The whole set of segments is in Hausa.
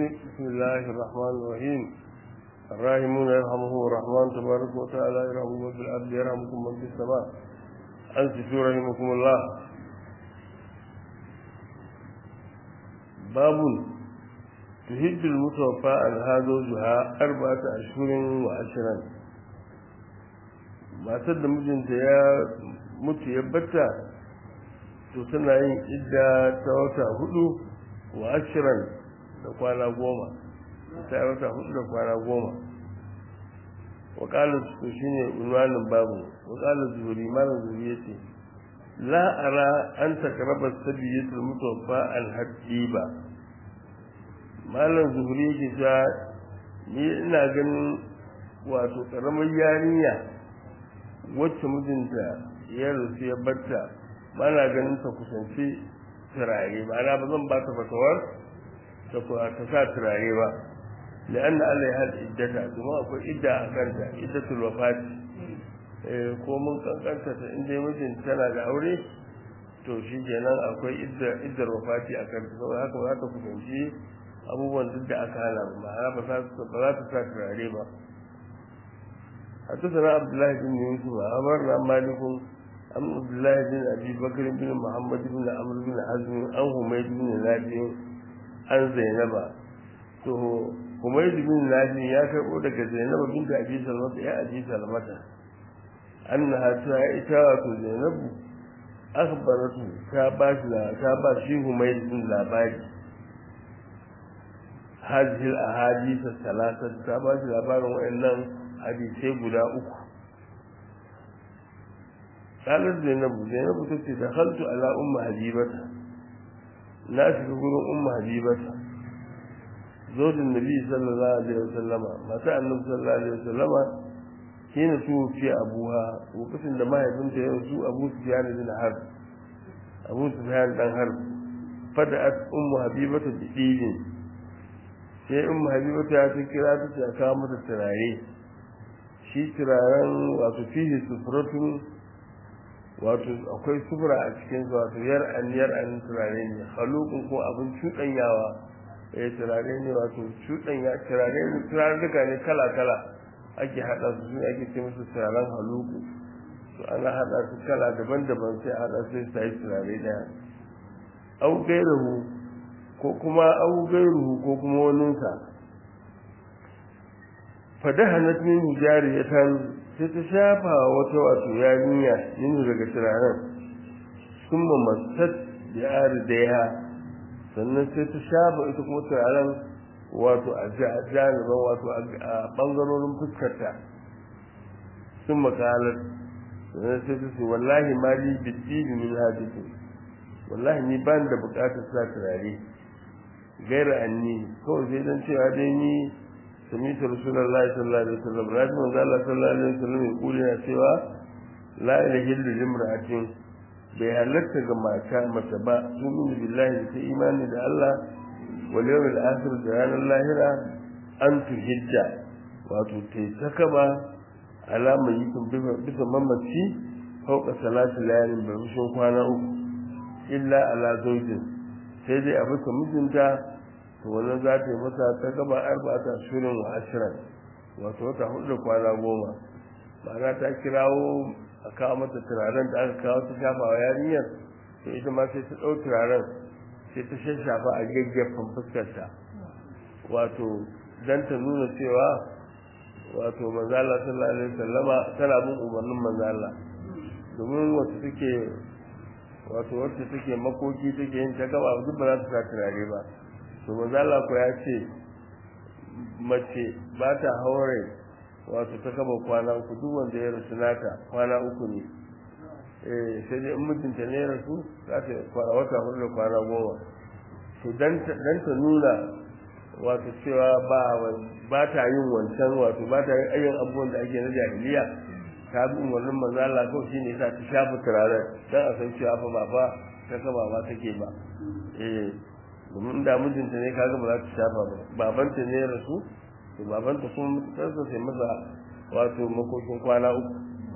بسم الله الرحمن الرحيم الراحمون يرحمهم الرحمن تبارك وتعالى يرحمهم من في الأرض يرحمكم من في السماء أنصتوا رحمكم الله باب تهد المتوفى عنها زوجها أربعة أشهر وعشرا matar da mijinta ya mutu ya batta to tana yin idda ta wata hudu wa ashiran da kwana goma ta wata hudu da kwana goma wa ƙalar su shi ne unwanin babu wa ƙalar zuri malar zuri ya ce la'ara an takaraba sabiyyatul mutawaffa alhaddi ba malar zuri yake ta ni ina ganin wato ƙaramar yarinya wacce mijinta ya rasu ya batta ba na ganin ta kusanci turare ma'ana ba zan ba ta fatawar ta sa turare ba da an Allah ya hada iddata kuma akwai idda a kanta iddatul wafati ko mun kankanta ta inda mijin tana da aure to shi kenan akwai idda iddar wafati a kanta saboda haka ba za ta kusanci abubuwan duk da aka hana ba ma'ana ba za ta sa turare ba حدثنا عبد الله بن يوسف أمرنا مالك عن عبد الله بن أبي بكر بن محمد بن عمرو بن حزم عن حميد بن نافع عن زينب to Humayd bin Nafi ya karbo daga Zainab binta Abi Salmata ya Abi Salmata annaha ta ita wato Zainab akhbaratu ta ba shi ta ba shi Humayd bin labari hadhihi al-ahadith al-thalathah ta ba shi labarin wayannan hadisai guda uku قالت زينب زينب تتي دخلت على أم حبيبة لا تقول أم حبيبة زوج النبي صلى الله عليه وسلم متى النبي صلى الله عليه وسلم حين توفي أبوها وقسم لما يبنت يرسو أبو سفيان بن حرب أبو سفيان بن حرب فدأت أم حبيبة بإيد sai in habibata ya ta kira ta ta kawo mata turare shi turaren wato fihi sufratun wato akwai sufura a cikin su wato yar an yar an turare ne halukun ko abin cuɗanyawa eh turare ne wato cuɗanya turare ne turarruka ne kala kala ake haɗa su su ake ce musu turaren haluku to ana haɗa su kala daban-daban sai a haɗa sai sai turare ɗaya au gairahu ko kuma au gairuhu ko kuma waninsa fadahanat min jariyatan sai ta shafa wata wato yarinya yin daga turaren sun mamasat da aridaiha sannan sai ta shafa ita kuma turaren wato a janiban wato a ɓangarorin fuskarta sun makalar sannan sai ta ce wallahi ma li biddini min hadisin wallahi ni ban da bukatar sa turare gaira anni kawai sai dan cewa dai ni سميت رسول الله صلى الله عليه وسلم راجع من الله صلى الله عليه وسلم يقول يا سوى لا يحل لامرأة bai halatta ga mata mace ba tumin billahi ta imani da Allah wal yawmil akhir da ranar lahira an tuhidda wato ta ta kaba alama yikin bisa mamaci fauka salatu layalin barbishin kwana uku illa ala zaujin sai dai a bisa mijinta to wannan za ta yi masa ta gaba arba'ata shirin wa ashirin wato wata hudu da kwana goma ma'ana ta kirawo a kawo mata turaren da aka kawo ta shafa wa yarinyar to ita ma sai ta ɗau turaren sai ta shashafa a gaggafin fuskarta wato dan ta nuna cewa wato manzala sallallahu alaihi wasallama tana bin umarnin manzala domin wacce take wato wacce take makoki take yin ta gaba duk ba za ta sa turare ba to manzala ko ya ce mace ba ta haure wato ta kaba kwana uku duk wanda ya rasu nata kwana uku ne eh sai dai in mijinta ne ya rasu za ta kwana wata hudu da kwana goma to dan ta nuna wato cewa ba ba ta yin wancan wato ba ta yin ayyan abubuwan da ake na jahiliya ta bi umarnin manzo Allah ko shine sa ta shafa turaren dan a san cewa fa ba ba ta kaba ba take ba eh domin da mijinta ne kaga ba za ta shafa ba babanta ne ya rasu to babanta kuma mutarsa sai masa wato makokin kwana uku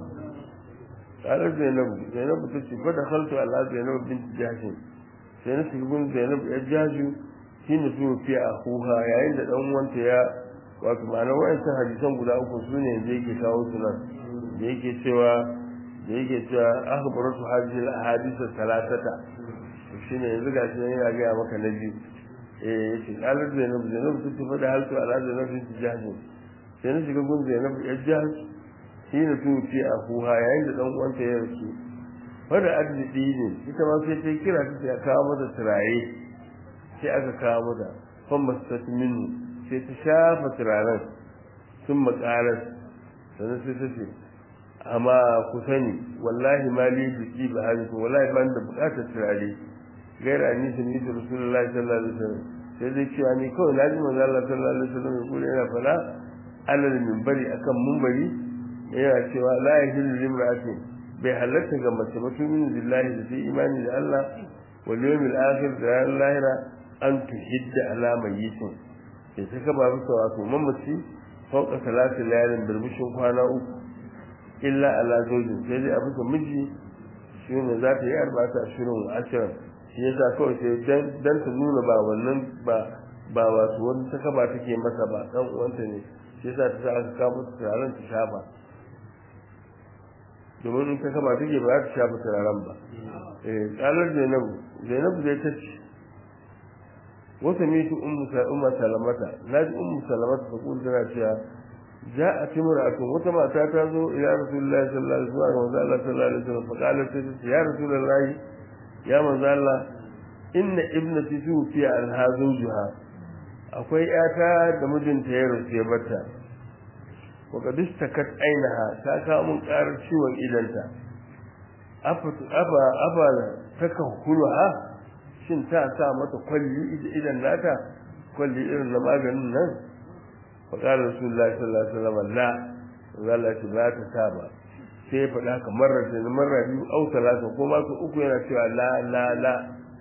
tare zainabu zainabu ta ce fada khaltu ala zainabu binti jashin sai na shiga gun zainabu ya jaju shi ne su fi a huha yayin da ɗan wanta ya wato ma'anar wa'ancan hadisan guda uku su ne da yake kawo su nan da yake cewa da yake cewa akhbaratu hadhihi al-ahadith thalathata to shine yanzu ga shi yana ga maka na biyu eh yace qalat zainab zainab ta tafi da haltu ala zainab ta jahannam sai na shiga gun zainab ya jahannam shi ne su fi a huha yayin da ɗan uwanta ya rasu wadda arziki ne ita ma sai ta kira ta sai kawo mata turaye sai aka kawo mata fan mastat minu sai ta shafa turaren sun makarar sannan sai ta ce amma ku sani wallahi ma li biki ba hali ko wallahi ban da bukatar turare gaira ni sun yi rasulullahi sallallahu alaihi wasallam sai dai cewa ni kawai na ji manzo Allah sallallahu alaihi wasallam ya kula yana fara alal minbari akan minbari yana cewa la yahillu limra'atin bai halatta ga mace ba tuminu billahi da ta imani da Allah wal yawmil akhir da ranar lahira an tuhidda ala mayyitin sai ta kaba bisa wato mamaci fauka salatin layalin birbishin kwana uku illa ala zojin sai dai a bisa miji shi ne za ta yi arba'ata ashirin wa ashirin shi yasa kawai sai dan ta nuna ba wannan ba ba wato wani ta kaba take masa ba dan uwanta ne shi yasa ta sa aka kawo mata taron ta shafa domin in ta kama take ba za ta shafa turaren ba eh kalar zainabu zainabu zai ta ce wata mitu ummu salamata na ji ummu salamata ta kuma tana cewa ja a timur a tun wata mata ta zo ila rasulullahi sallallahu alaihi wasallam manzo Allah sallallahu alaihi wasallam fa qalat ta ce ya rasulullahi ya manzo Allah inna ibnati tufi al hazuha akwai yata da mijinta ya rufe bata وقد اشتكت عينها تاكا من قارر ciwon idanta afa afa afa takahuluha shin ta sa mata kwalli idan nata kwalli irin na maganin nan fa qala rasulullahi sallallahu alaihi wasallam la zalla ta ba ta sa ba sai ya faɗa kamar da marra biyu au talata ko ma su uku yana cewa la la la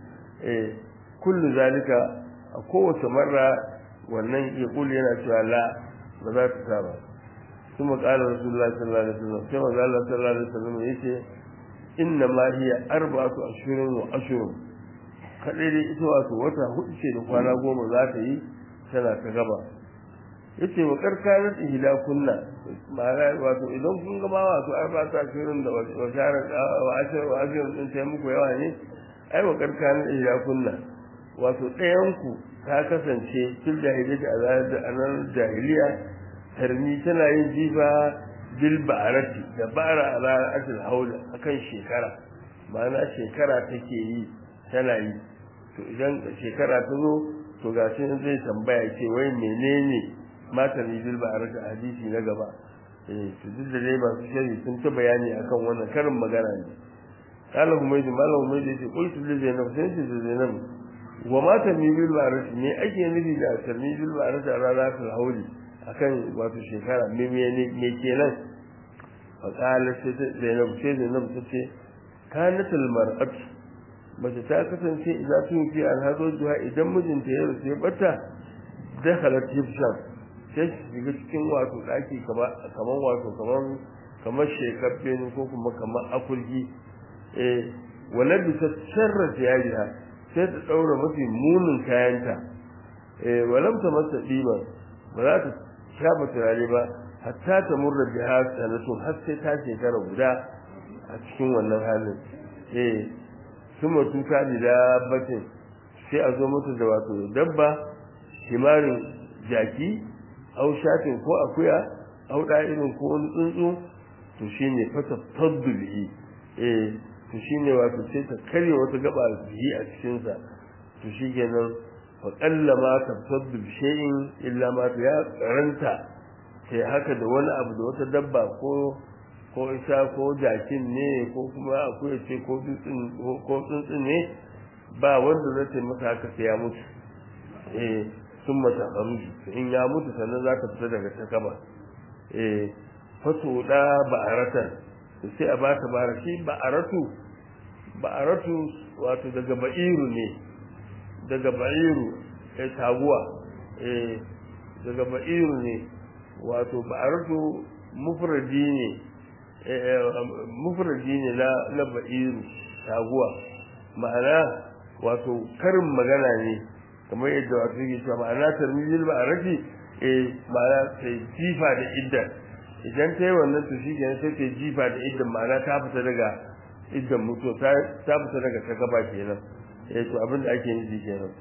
eh kullu zalika a kowace marra wannan ya kullu yana cewa la ba za ta sa ba ثم قال رسول الله صلى الله عليه وسلم كما قال الله صلى الله عليه وسلم yace inna ma hiya arba'atu ashhurin wa ashhurun kadai dai ita wato wata hudu ce da kwana goma za ta yi tana ta gaba yace wa karkarat ihla kunna ma'ana wato idan kun ga ma wato arba'atu ashhurin da wa shara wa ashhur wa ashhur din sai muku yawa ne ai wa karkarat ihla kunna wato ɗayan ku ta kasance fil jahiliyyah a ranar jahiliya tarmi tana yin jifa bil ba'arati da bara ala asil haula akan shekara ma'ana shekara take yi tana yi to idan shekara ta zo to ga shi zai tambaya ce wai menene mata ne bil ba'arati hadisi na gaba eh to duk da dai masu shari sun ta bayani akan wannan karin magana ne kala humaydi mala humaydi ce qultu li zainab sai ce zainab wa mata ne bil ba'arati ne ake nufi da tarmi bil ba'arati ala asil hauli akan wato shekara me me kenan fa qala sai Zainab sai Zainab ta ce kanatul mar'at mace ta kasance idan tun fi alhazo juha idan mijinta ya rufe bata dakhalat hifshan sai shiga cikin wato daki kamar kamar wato kamar kamar shekabbe ne ko kuma kamar akulgi eh wala bi sharra jariha sai ta daura mafi munin kayanta eh walam ta masa diba ba za ta shafa turare ba hatta ta murra biha sanatun har sai ta shekara guda a cikin wannan halin eh kuma tuka da batin sai a zo mutu da wato dabba himarin jaki au shatin ko akuya au irin ko wani tsuntsu to shine fata fadlihi eh to shine wato sai ta karye wata gaba bihi a cikin sa to shikenan fa qallama tabtaddu bi shay'in illa ma ya karanta sai haka da wani abu da wata dabba ko ko isa ko jakin ne ko kuma akuya ce ko tsuntsun ko tsuntsun ne ba wanda zai ce masa haka sai ya mutu eh sun mata hamdu in ya mutu sannan za ta fita daga takaba eh fato da ba'aratan sai a bata bara shi ba'aratu ba'aratu wato daga ba'iru ne daga ba'iru eh taguwa eh daga ba'iru ne wato ba'aratu mufradi ne mufradi ne na na ba'iru taguwa ma'ana wato karin magana ne kamar yadda wato yake cewa ma'ana tarmizil ba a rafi eh ma'ana sai jifa da iddan idan ta yi wannan to shi kenan sai ta jifa da iddan ma'ana ta fita daga iddan mutu ta fita daga ta gaba kenan eh to abin da ake nufi kenan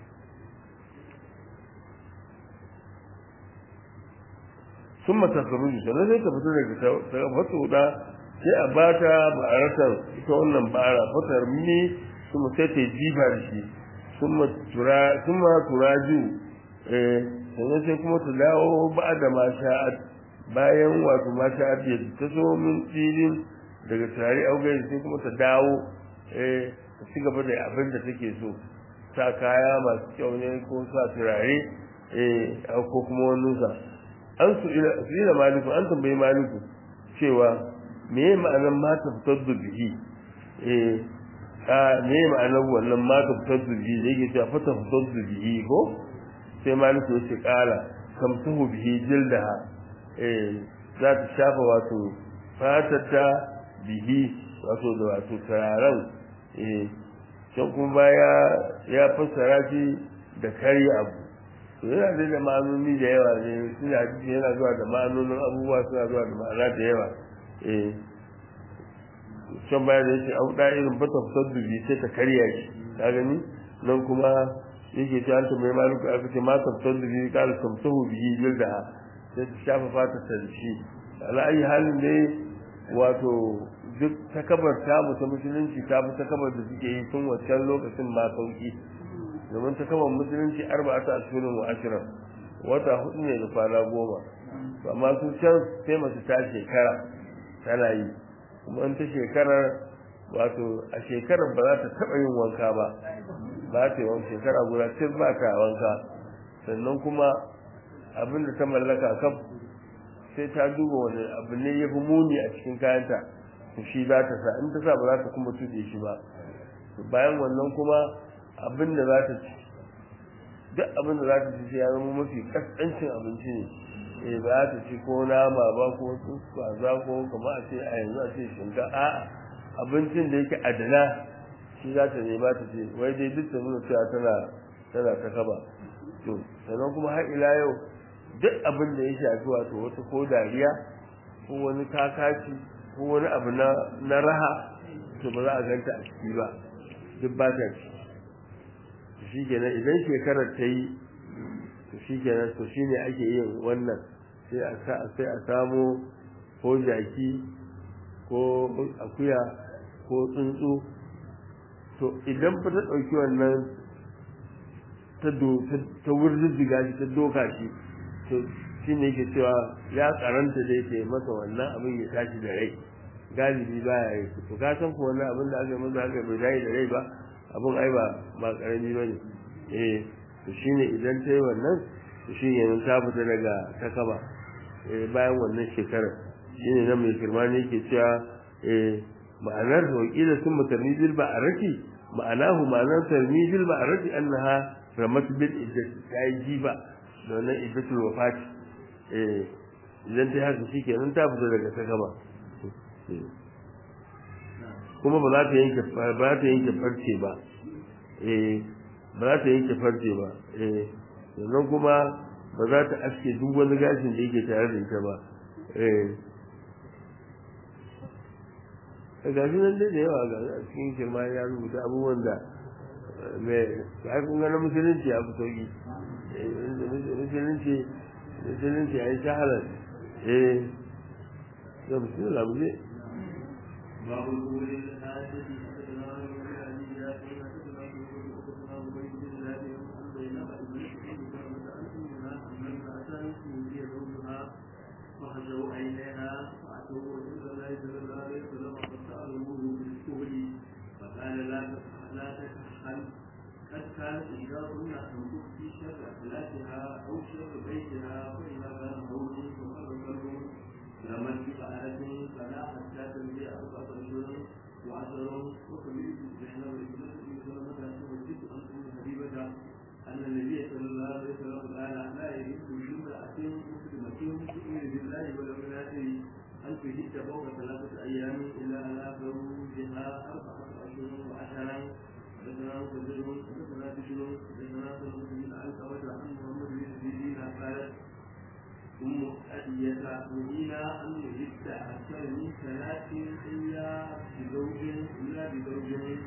sun matasaruji sannan sai ta fito daga ta fito da sai a bata ba'aratar ita wannan ba'ara fatar mini kuma sai ta jifa da shi sun ma turaju sannan sai kuma ta dawo ba da masha'ad bayan wato masha'ad ya ta so min filin daga tare augai sai kuma ta dawo ta ci gaba da abin da take so sa kaya masu kyau ne ko sa turare ko kuma wani sa an su ila maliku an tambayi maliku cewa me ya ma'anar mata fitar da bihi eh a me ya ma'anar wannan mata fitar da bihi da yake cewa fata fitar da bihi ko sai maliku ya ce kala kamsuhu bihi jildaha eh za ta shafa wato fatata bihi wato da wato turaren eh can kuma baya ya fassara shi da karya abu to yana da da ma'anoni da yawa ne suna yana zuwa da ma'anonin abubuwa suna zuwa da ma'ana da yawa eh can baya da yake auɗa irin bata fitar dubi sai ta karya shi ka gani nan kuma yake ta hanta mai maluku aka ce ma ta fitar dubi kala tamsahu bihi jilda sai ta shafa fata ta da shi ala ayi halin dai wato duk takabar ta mu ta musulunci ta fi takabar da suke yi tun wancan lokacin ma sauki domin takabar musulunci arba'ata ashirin wa ashirin wata hudu ne da kwana goma amma su can sai masu ta shekara tana yi kuma in ta shekarar wato a shekarar ba za ta taɓa yin wanka ba ba ta yi wani shekara guda sai ba ta wanka sannan kuma abin da ta mallaka kaf sai ta duba wani abu ne ya fi muni a cikin kayanta to shi za ta sa in ta sa ba za ta kuma tuɗe shi ba bayan wannan kuma abin da za ta ci duk abin da za ta ci ya zama mafi kaskancin abinci ne eh ba za ta ci ko nama ba ko kaza ko kuma a ce a yanzu a ce shinka a'a abincin da yake adana shi za ta nema ta ce wai dai duk ta nuna cewa tana tana ta kaba to sannan kuma har ila yau duk abin da ya shafi wato wata ko dariya ko wani kakaci ko wani abu na na raha to ba za a ganta a ciki ba duk ba ta ci shi kenan idan shekarar ta yi to shi kenan to shi ne ake yin wannan sai a sai a samo ko jaki ko akuya ko tsuntsu to idan fa ta ɗauki wannan ta do ta wurziga shi ta doka shi to shi ne ke cewa ya karanta da yake masa wannan abin ya tashi da rai galibi ba ya yi to ka san ko wannan abin da aka yi masa haka bai tashi da rai ba abin ai ba ba karami ba ne eh to shine idan ta yi wannan to shi ne ta fita daga takaba eh bayan wannan shekarar shine nan mai firma ne ke cewa eh ma'anar wakila sun mutarmizil ba a raki ma'anahu ma'anar tarmizil ba a raki annaha ramat bil iddat ta yi jiba da wannan iddatul wafati eh idan ta haka shi kenan ta fita daga takaba kuma ba za ta yanke ba za ta yanke farce ba eh ba za ta yanke farce ba eh sannan kuma ba za ta aske duk wani gashin da yake tare da ita ba eh gashi nan dai da yawa ga a cikin shirma ya rubuta abubuwan da mai ya kun ga na musulunci ya fi sauki musulunci musulunci ya yi shaharar eh da musulunci abu ne باب القول الحاجة وخشوا عينيها فأتوا رسول الله صلى الله عليه وسلم فسألوه بالسهل فقال لا لا تكحل قد كانت إحداهن تنفق في شر أخلاقها أو شر بيتها فإذا كان هول فقد كلب لمن بفعلة فلا حتى تنبي أربعة أشهر وعشر وكبير بين الرجل سلمة تحدث عن أم حبيبة أن النبي صلى الله عليه وسلم قال لا يجوز لامرأة مسلمة تؤمن بالله واليوم الآخر أن تهد فوق ثلاثة أيام إلا على زوجها أربعة أشهر وعشرا حدثنا مسدد حدثنا بشر حدثنا سلمة نهينا أن نجد أكثر من ثلاث إلا بزوج إلا بزوج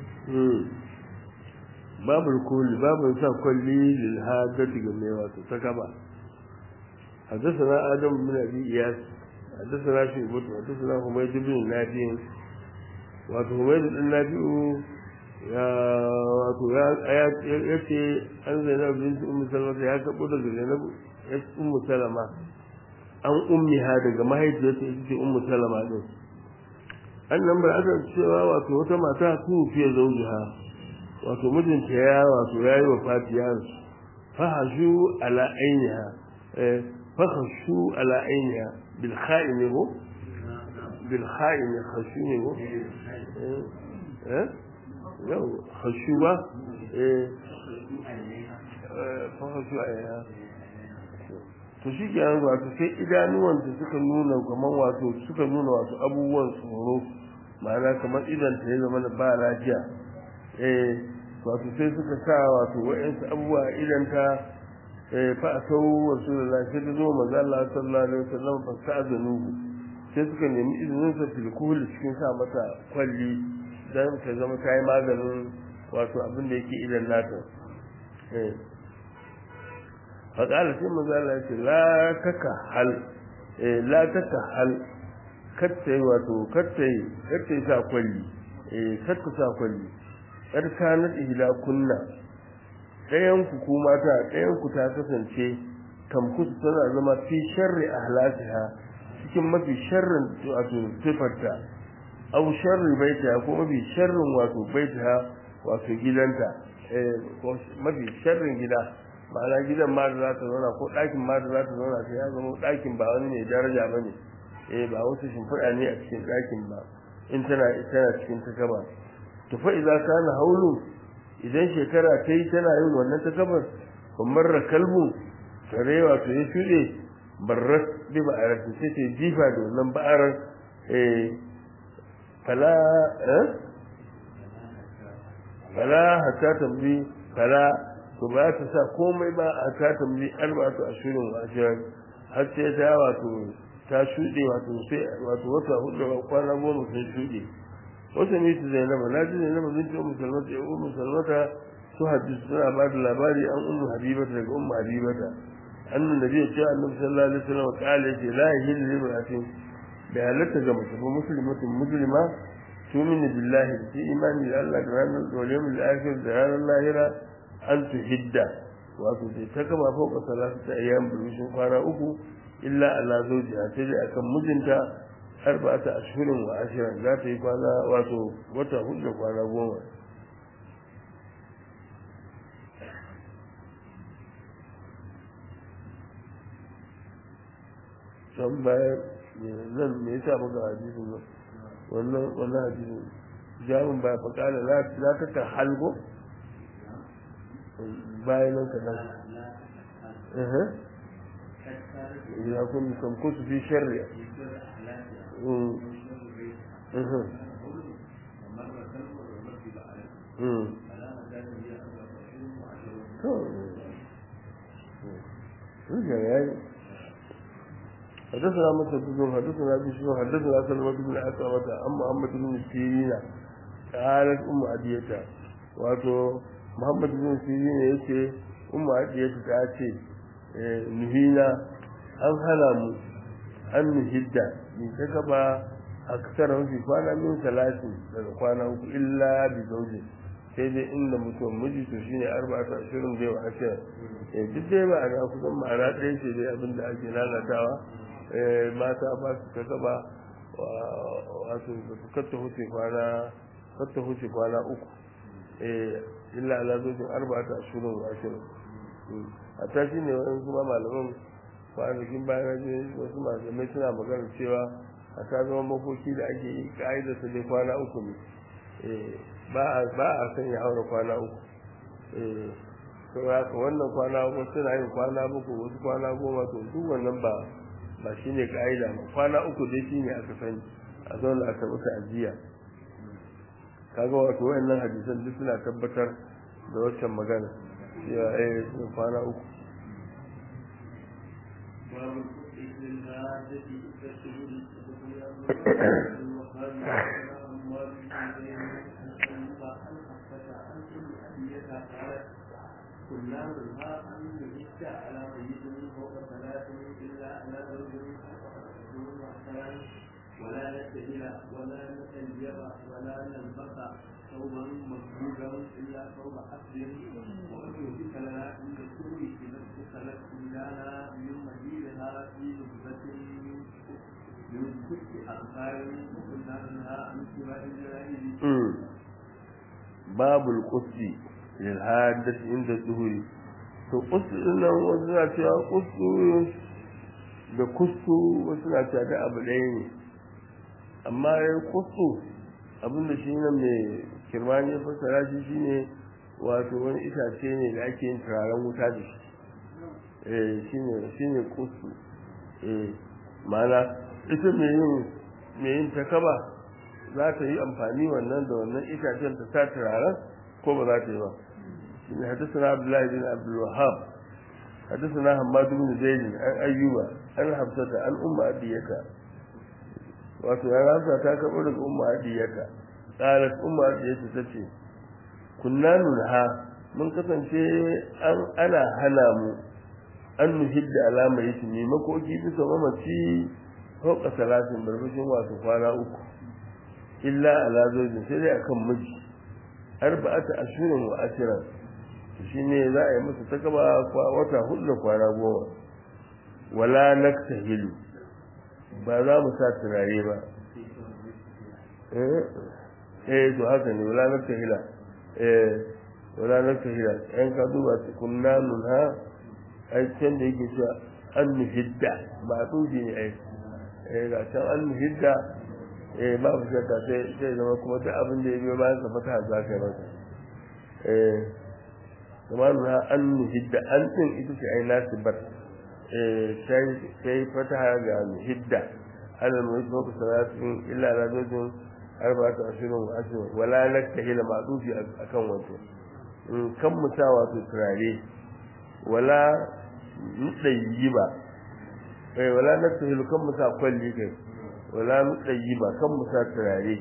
babu kulli babu sa kulli lil hadati ga mai wato saka ba حدثنا آدم بن أبي إياس حدثنا شيبة حدثنا حميد بن نافع wato Humaydu din Nafi'u ya wato ya yace an Zainab bint Ummu Salama ya kabo daga Zainab ya Ummu Salama an ummiha daga mahaifiyarta ita ce Ummu Salama din annan bar aka cewa wato wata mata ku fiye zaujiha wato mijinta ya wato yayi wa Fatiya fahashu ala ainiha eh fahashu ala ainiha bil kha'in ko bil kha'in khashu ne ko eh yau khashu ba eh fahashu ainiha to shi ke yanzu wato sai idanuwanta suka nuna kamar wato suka nuna wato abubuwan tsoro ma'ana kamar idan ta ya zama da ba lafiya eh wato sai suka sa wato wa'ansu abubuwa idan ta eh fa asau rasulullahi sai ta zo manzo Allah sallallahu alaihi wasallam fa sa'azanuhu sai suka nemi izinin sa fil kuhul cikin sa mata kwalli dan ta zama ta yi maganin wato abin da yake idan nata eh faƙala sai manzo Allah ce la takahal eh la takahal katta wato katta katta sa kwalli eh katta sa kwalli kar kana ihla kunna ɗayan ku ko mata ɗayan ku ta kasance tamkus tana zama fi sharri ahlasiha cikin mafi sharrin wato sifarta aw sharri baita ko mafi sharrin wato baita wato gidanta eh ko mafi sharrin gida ma'ana gidan ma da za ta zauna ko ɗakin ma da za ta zauna sai ya zama ɗakin ba wani mai daraja ba ne eh ba wasu shimfiɗa ne a cikin ɗakin ba in tana tana cikin takaba to fa idza kana haulu idan shekara ta yi tana yin wannan takabar kamar rakalbu kare wato ya shuɗe barras bi ba'arar sai ta jifa da wannan ba'arar eh fala eh fala hatta tambi fala to ba ta sa komai ba a ta tambi arba'atu ashirin wa ashirin har sai ta wato ta shuɗe wato sai wato wata hudu da kwana goma sun shuɗe wata ne ta zainaba na ji zainaba bin ta ummu salmata ya ummu salmata su hadisi suna ba da labari an ummu habibata daga ummu habibata annan da zai ce annabi sallallahu alaihi wasallam kale ce la yahillu lil mar'atin da halatta ga mace ba muslimatin muslima tumini billahi da imani da Allah da ranar da yawmil akhir da ranar lahira an tuhidda wato sai ta gama fauka salatu ta ayyam burushin kwana uku illa ala zawjiha sai dai akan mijinta arba'ata ashhurin wa ashirin za ta yi kwana wato wata hudu da kwana goma can bayan nan me yasa muka hadisin nan wannan wannan hadisin jamin ba fa kala la ta ta halgo bayan nan ka nan eh ya kun kan kusu fi sharri حدثنا مسدد حدثنا بشر حدثنا سلمة بن عقبة عن محمد بن سيرين قالت أم عدية واتو محمد بن سيرين يتي أم عدية تاتي نهينا أن هلموا أن نهدى من تكبا أكثر في كوانا من ثلاثين daga kwana uku illa bi zauje sai dai inda mutum miji to shine arba'atu ashirin bai wa ashirin eh duk dai ba a kusan ma'ana ɗaya ce dai abin da ake lalatawa mata ba su ta gaba wato ba su katta huce kwana katta huce kwana uku illa ala zojin arba'ata ashirin wa ashirin a ta shi ne wani kuma malaman kwanakin bayan je wasu malamai suna magana cewa a ta zama makoki da ake yi ka'idar su dai kwana uku ne ba a sanya aure kwana uku to haka wannan kwana uku suna yin kwana uku wasu kwana goma to duk wannan ba ba shi ne ka'ida ba kwana uku dai shi ne aka sani a zauna a karɓi ta'aziyya kaga wato wayannan hadisan duk suna tabbatar da waccan magana cewa eh kwana uku باب الكفر للغادة كالشهود كنا منها أن نجد على ميت فوق ثلاث إلا على رجل فوق وحسنان ولا نستهل ولا نتنجب ولا نلبس ثوبا مكبوبا إلا ثوب أسر وأن يهدك لنا عند الكل إذا اتخلت إلانا من مدينها في نبذة من كل أخبار وكنا منها عن سواء الجنائز باب القدس للحادث عند الظهور to kustu nan wasu na cewa kustu da kustu wasu na cewa da abu ɗaya ne amma ya kustu abinda shi nan mai kirmani ya fassara shi shine wato wani itace ne da ake yin turaren wuta da shi eh shine shine kustu eh mana ita mai yin mai yin takaba za ta yi amfani wannan da wannan itacen ta sa turaren ko ba za ta yi ba shine hadisuna abdullahi bin abdul wahhab hadisuna hammad bin zaid an ayyuba an hafsata an umma adiyata wato ya rasa ta karɓo daga umma adiyata qalat umma adiyata tace kunna nunha mun kasance an ana hana mu an nuhidda alama yake ne makoki bisa mamaci fauka salatin barbashin wato kwana uku illa ala zojin sai dai akan miji arba'ata ashirin wa ashiran shine za a yi musu ta kaba wata hudu da kwana goma wala naktahilu ba za mu sa turare ba eh to haka ne wala naktahila eh wala naktahila yan ka duba kunna nunha ai can da yake cewa an nuhidda ba a tsoji ne ai eh ga can an nuhidda eh ba ku shakka sai sai zama kuma duk abin da ya biyo bayan sa fata za ka yi masa eh kuma nuna an nuhidda an din ita ce ai nasibar eh sai sai fata ga nuhidda ala mu yi ku salatin illa la zojin arba'atu ashirin wa ashirin wala naktahila ma'dufi akan wato kan musa wato turare wala nuɗayi ba kai wala naktahil kan musa kwalli kai wala nuɗayi ba kan musa turare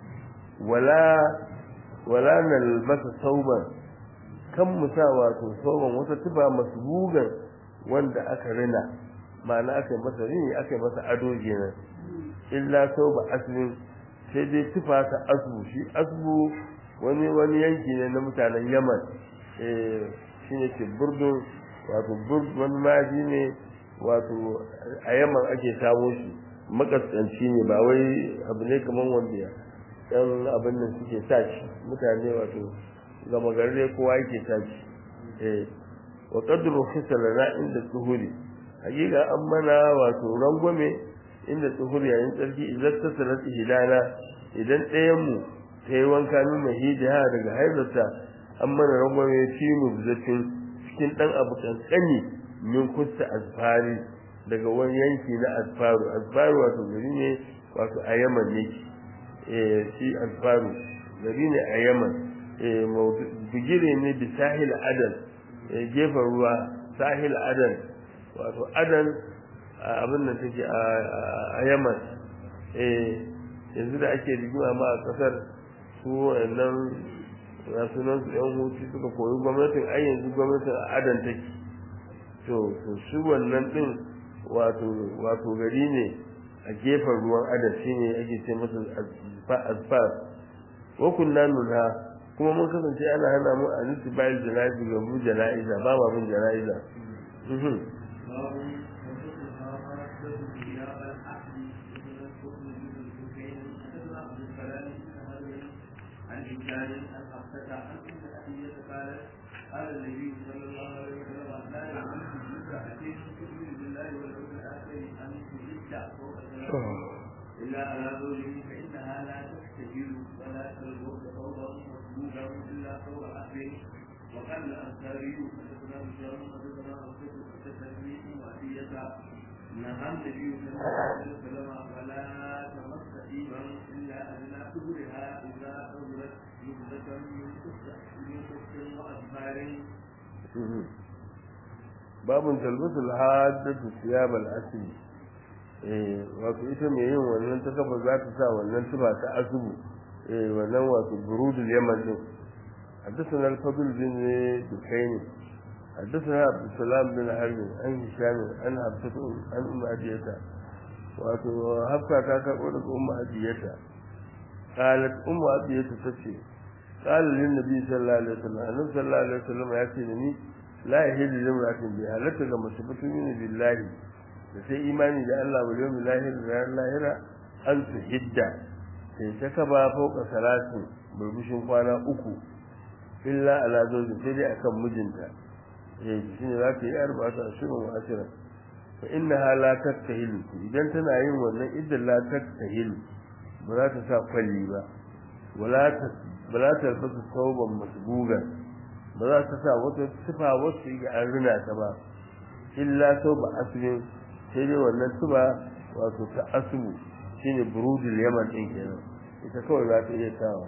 wala wala nalbasa sauban kan musa wato sauban wata tuba masbugan wanda aka rina ma'ana aka yi masa rini aka yi masa ado kenan illa sauba aslin sai dai tufa ta asbu shi asbu wani wani yanki ne na mutanen yaman eh shine ke burdun wato burd wani maji ne wato a yaman ake samo shi makaskanci ne ba wai abu ne kamar wanda dan abin nan suke sa shi mutane wato gama gari kowa yake sa shi eh wa qadru khisalana inda tuhuri hakika an mana wato rangwame inda tuhuri yayin tsarki idan ta sanar ihdana idan ɗayan mu ta yi wanka min mahidiha daga haibarta an mana rangwame fi mubzatin cikin ɗan abu kankani min kusa asfari daga wani yanki na asfaru asfaru wato gari ne wato a yaman ne eh shi asfaru gari ne a yaman eh bigire ne bi sahil adan gefen ruwa sahil adan wato adan abin da take a yaman eh yanzu da ake rigima ma a kasar su wannan ya sunan su yan hutu suka koyi gwamnatin ai yanzu gwamnatin a adan take to to shi wannan din wato wato gari ne a gefen ruwan adan shine ake ce masa asfar wa kunna nuna kuma mun kasance ana hana mu a nufi bayan jana'iza ga mu jana'iza ba ma bin jana'iza كان أن أفتى عن أم أبية قالت قال النبي صلى الله عليه وسلم لا يعلم امرأتين تؤمن بالله واليوم الآخر أن تجد فوق إلا على زوجه فإنها لا تحتجل ولا تلبس ثوبا مسبوقا إلا ثوب أهله وقال الأنصاري حدثنا بشار حدثنا أوسط حدثني أم أبية نهى النبي صلى الله عليه وسلم ولا تمس طيبا إلا أدنى كبرها إذا أولت يبدة من قصة من قصة وأدبار babun talbasul haddatu siyab al-asli eh wato ita mai yin wannan ta kafa za ta sa wannan tuba ta asubu eh wannan wato burudul yaman din حدثنا الفضل بن دكين حدثنا عبد السلام بن حرب عن هشام عن حفصة عن أم أدية وحفصة كاكا قولت أم أدية قالت أم أدية تسي قال للنبي صلى الله عليه وسلم النبي صلى الله عليه وسلم يأتي لني لا يهل لامرأة بها لك كما تبتمين بالله da sai imani da Allah wa yawmi lahir da ran lahira an su hidda sai ta kaba fauka salatin burbushin kwana uku illa ala zawji sai dai akan mijinta eh shine za ta yi arba'atu ashirin wa ashira fa innaha la taktahilu idan tana yin wannan idan la taktahilu ba za ta sa kwalli ba wala ta wala ta basu tauban masbuga ba za ta sa wata sifa wasu ga an rina ta ba illa tauba asrin sai dai wannan tuba wato ta asubu shine burudul yaman din kenan ita kawai za ta iya sawa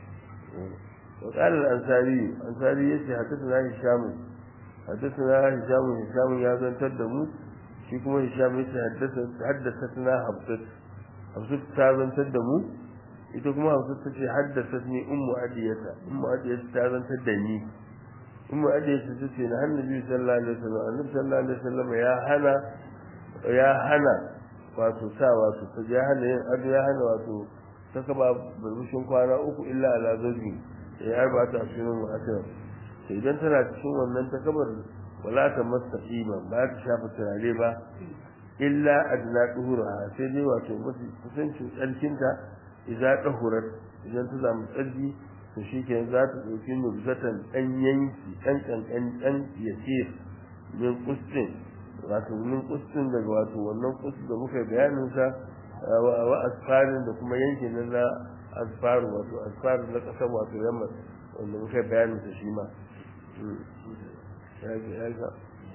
وقال الأنصاري الأنصاري يسي حدثنا هشام حدثنا هشام هشام يا زن تدمو shi kuma Hisham yace haddathatna Hafsat Hafsat ta zantar da mu ita kuma Hafsat tace haddathatni ummu adiyata ummu adiyata ta zantar da ni ummu adiyata tace na annabi sallallahu alaihi wasallam annabi sallallahu alaihi wasallam ya hana ya hana wato sa wato ta ya hana yin ado ya hana wato ta kaba burbushin kwana uku illa ala zawji ya arba ta shirin wa'ata idan tana cikin wannan ta kabar wala ta masa iman ba ta shafa turare ba illa adna duhura sai dai wato mafi kusancin tsarkinta idan dahurat idan ta samu tsarki to shikenan za ta dauki nubzatan dan yanki dan kankan dan yasir min kustin wato min kustin daga wato wannan kustin da muka bayanin sa wa asfarin da kuma yankin nan na asfaru wato asfaru na kasar wato yamma wanda muka bayanin sa shi ma هذا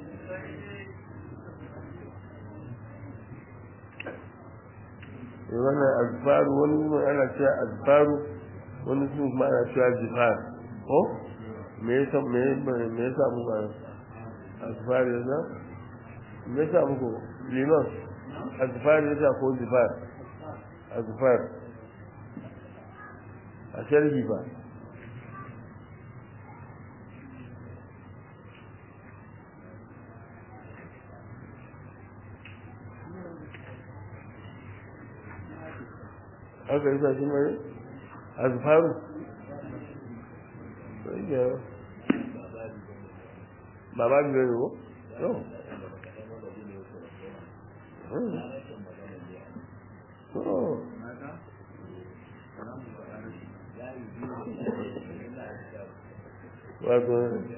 wannan azfaru wani kuma ana cewa azfaru wani sun kuma ana cewa zifar ko me yasa me me yasa mu ba azfar yasa me yasa muku liman azfar yasa ko zifar azfar a sharhi ba aka yi sashi mai azfaru ba ba biyu ne ko? yau wato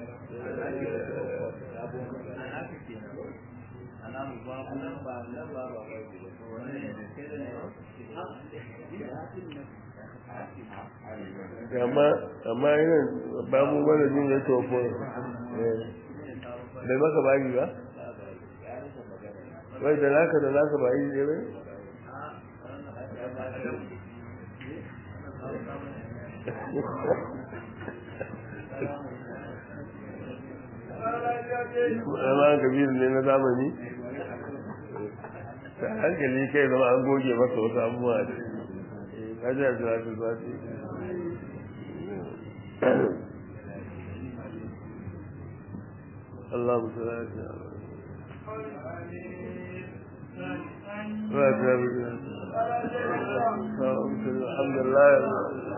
amma amma yana ba mu mana jin ya tofo bai maka bagi ba wai da naka da naka ba yi ne bai amma kabiru ne na zamani ta hankali kai zama an goge masa wasu abubuwa da kaji a jira su za su Allah mu sana shi الحمد لله